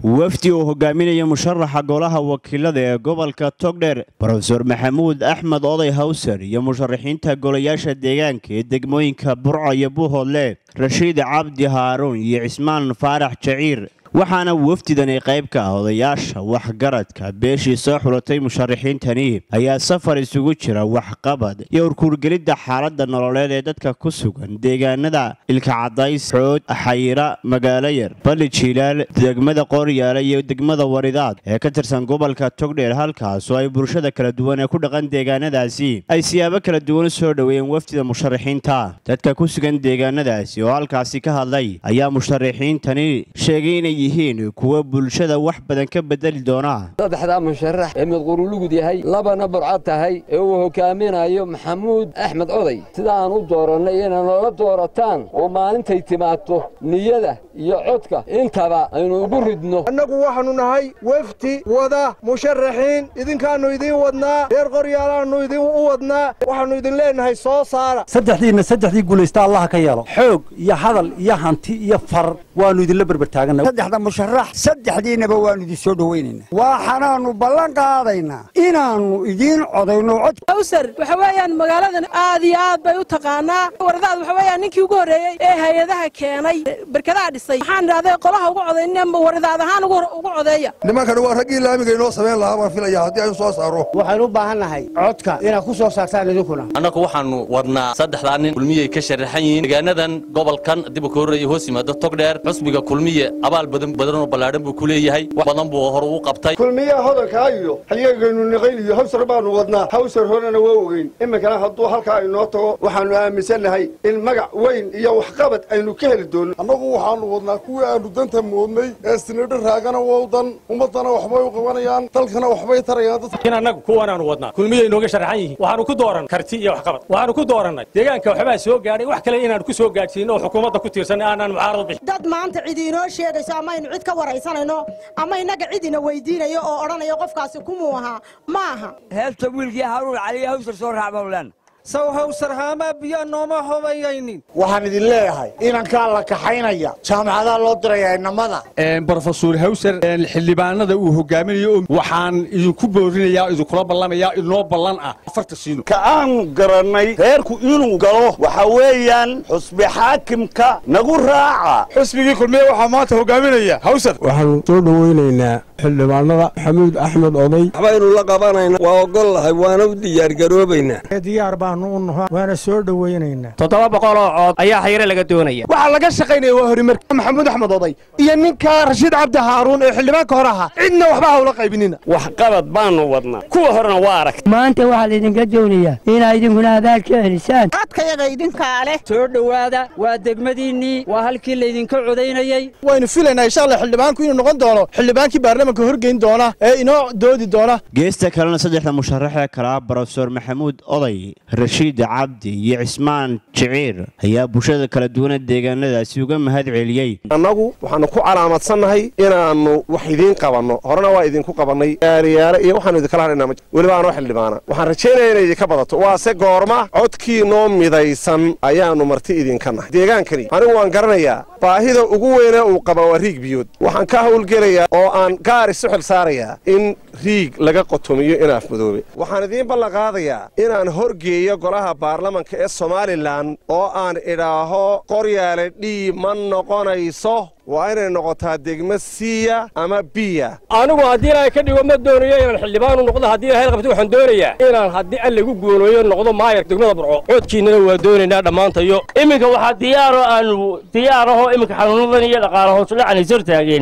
wafdi uu hogaaminaya musharaxa golaha wakiilada ee gobolka togdheer rofeor maxamuud axmed oday hawser iyo musharaxiinta golayaasha deegaanka ee degmooyinka burco iyo buuhoodle rashiid cabdi haaruun iyo cismaan faarax jaciir waxaana wafdidani qayb ka ah odayaasha waxgaradka beeshii soo xulatay musharaxiintani ayaa safar isugu jira waxqabad iyo urkuurgelidda xaaladda nololeed ee dadka ku sugan deegaanada ilkacadays xood xayira magaalo yar balli jiilaal degmada qooryaale iyo degmada waridaad ee ka tirsan gobolka togdheer halkaas oo ay bulshada kala duwan ee ku dhaqan deegaanadaasi ay siyaabo kala duwan soo dhoweeyeen wafdida musharaxiinta dadka ku sugan deegaanadaasi oo halkaasi ka hadlay ayaa musharaxiintani sheegay inay yihiin kuwa bulshada wax badan ka bedeli doona saddexdaa musharax ee midqurulugud yahay labana burcad tahay ee uu hogaaminayo maxamuud axmed oday sida aan u doorannay inay noola doorataan oo maalintay timaadto niyada iyo codka intaba aynu ugu ridno annagu waxaannu nahay wefdi wada musharaxiin idinkaannu idiin wadnaa reer qoryaalaannu idin u wadnaa waxaannu idin leennahay soo saara saddexdiinna saddexdii guulaysta allaha ka yeelo xoog iyo hadal iyo hanti iyo far waannu idinla berbertaagana saddexda musharax saddexdiinnaba waannu idin soo dhowaynaynaa waxaanaannu ballan qaadaynaa inaannu idiin codayno cod hawsar waxa weeyaan magaaladan aad iyo aad bay u taqaanaa waradaad waxa weeyaan ninkii ugu horreeyey ee hay-adaha keenay berkadaha dhisay waxaan idhahday qolaha ugu codaynama waradaad ahaan ugu codeeya nimankani waa raggii laamiga inoo samayn lahaa baan filaya haddii aynu soo saaro waxaynu u baahan nahay codka inaad ku soo saartaan idinkuna annagu waxaannu wadnaa saddexdaa nin kulmiyay ka sharaxan yihiin deegaanadan gobolkan diba ka horreeya hoos yimaado togdheer xusbiga kulmiye abaal badan badanoo ballaadhan buu ku leeyahay wax badan buu hor ugu qabtay kulmiyaha hodankaa iyo halyagaynu niqayn iyo hawsar baannu wadnaa hawsar horena waa ogeyn iminkana hadduu halkaa inoo tago waxaannu aaminsannahay in magac weyn iyo waxqabad aynu ka heli doonno annagu waxaannu wadnaa kuwii aannu danta moodnay ee sinidho raagana wowdan ummaddana waxbay u qabanayaan dalkana waxbay tarayaan in annagu kuwanaannu wadnaa kulmiyay inooga sharaxan yihiin waxaannu ku dooran karti iyo waxqabad waxaannu ku doorannay deegaanka waxbaa soo gaadhay wax kale inaannu ku soo gaadhsiinno oo xukuumadda ku tiirsan aanaan mucaarado bixin dad maanta cid inoo sheegayso ama aynu cid ka waraysanayno ama innaga cid ina weydiinayo oo odhanayo qofkaasi kumuu ahaa ma aha heesta wiilkii haaruun caliya hawsar soo raacbawlan saw hawsar haamaa biyaa nooma hobayaynin waxaan idin leeyahay inankaa la kaxaynaya jaamacadaa loo diraya inamada brofesor hawser xildhibaanada uu hogaaminayo waxaan idinku boorinayaa idinkula ballamayaa inoo ballan ah afarta siino ka aan garannay reerku inuu galo waxa weeyaan xusbi xaakimka nagu raaca xusbigii kulmiye waxaa maanta hogaaminaya hawser waxaannu soo dhowaynaynaa xildhibaanada maxamuud axmed oday waxbaynu la qabanayna waa ogol lahay waana u diyaargaroobaynaa diyaar baannu u naho waana soo dhowaynaynaa toddoba boqol oo cood ayaa xayre laga doonaya waxaa laga shaqaynaya waa horimarka maxamuud axmed oday iyo ninka rashiid cabdi haaruun ee xildhibaanka hore ahaa cidna waxba hawla qaybinina waxqabad baannu wadnaa kuwa horena waa arag maanta waxaa laydinka doonayaa inaa idinkuna abaal ka celisaan codkayaga idinkaa leh soo dhowaada waa degmadiinnii waa halkii laydinka codaynayey waynu filaynaa insha allah xildhibaanku inuu noqon doono xildhibaankii baarlamanka horgeyn doona ee inoo doodi doona geesta kalena saddexda musharaxee kale ah brofeor maxamuud oday rashiid cabdi iyo cismaan jiciir ayaa bulshada kala duwana deegaanadaasi uga mahad celiyey annagu waxaannu ku calaamadsannahay inaannu wax idiin qabanno horena waa idinku qabannay yaariyaare iyo waxaanu idinkala hadhaynaa weliba aanoo xildhibaana waxaan rajaynaya inay idinka badato waase goorma codkiinoo midaysan ayaannu marti idinka nahay deegaankani anigu waan garanayaa baahida ugu weynee uu qaba waa riig biyood waxaan ka hawlgelayaa oo aan gaar isu xil saarayaa in riig laga qotomiyo inaaf madoobe waxaan idiin ballanqaadayaa inaan horgeeyo golaha baarlamanka ee somalilan oo aan idhaaho qoryaale dhii ma noqonayso waa inay noqotaa degmo siiya ama biya anigu haddii ilaahay ka dhigo ma doonayo inaan xildhibaanu noqdo haddii ilahay qabto waxaan doonayaa inaan haddii allagu guuleeyo noqdo maayar degmada burco coodkiinnana waa doonaynaa dhammaantayo iminka waxaa diyaaro aanu diyaaraho iminka xanuunadan iyo dhaqaala hoosudhacan is hortaageen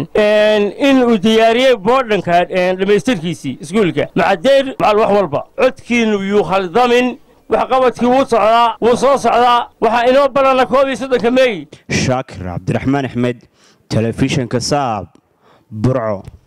in uu diyaariyey boodhanka dhammaystirkiisii iskuulka macadeer macal wax walba codkiinnu yuu khaldamin waxqabadkii wuu socdaa wuu soo socdaa waxaa inoo ballanna koob iyo soddonka meey shaakir cabdiraxmaan axmed telefishinka saab burco